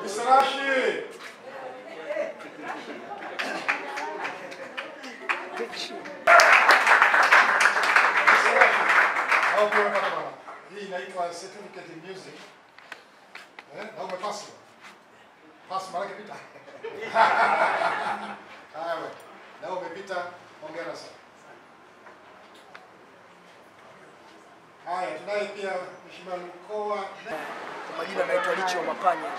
Msarashi. Au kwa baba. Hii inaitwa certificate in music. Eh, na umepasi. Pasi mara kipita. Haya. Na umepita. Hongera sana. Haya, tunaye pia Mheshimiwa Lukoa. Kwa majina naitwa Licho Mapanya.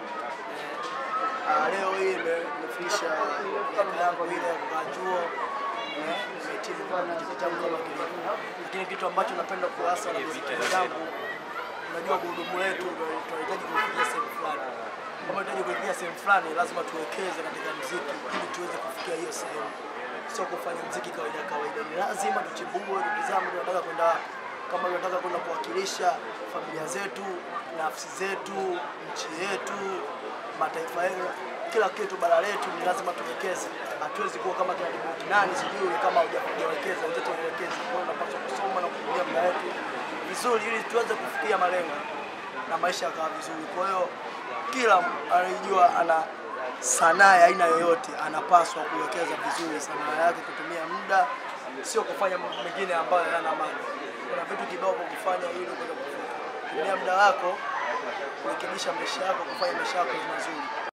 Ah, leo hii nime- nimefikisha miaka yangu ile ya kukaa chuo eh, nimehitimu kama kitu changu kama kilivyo. Lakini kitu ambacho napenda kuasa na muziki zangu, unajua gurudumu letu ndio tunahitaji kufikia sehemu fulani. Kama tunahitaji kufikia sehemu fulani, lazima tuwekeze katika muziki ili tuweze kufikia hiyo sehemu, sio kufanya muziki kawaida kawaida. Ni lazima tuchimbue, ndugu zangu, tunataka kwenda wapi kama tunataka kwenda kuwakilisha familia zetu, nafsi zetu, nchi yetu, mataifa yetu, kila kitu, bara letu, ni lazima tuwekeze. Hatuwezi kuwa kama kina Dibu nani sijui kama hujawekeza, wenzetu wawekeze. Kwa hiyo tunapaswa kusoma na kutumia muda wetu vizuri, ili tuweze kufikia malengo na maisha yakawa vizuri. Kwa hiyo kila anayejua ana sanaa ya aina yoyote anapaswa kuwekeza vizuri sanaa yake, kutumia muda, sio kufanya mambo mengine ambayo hayana maana. Kuna vitu kibao vya kufanya ili uweze kufika. Tumia muda wako kurekebisha maisha yako, kufanya maisha yako mazuri.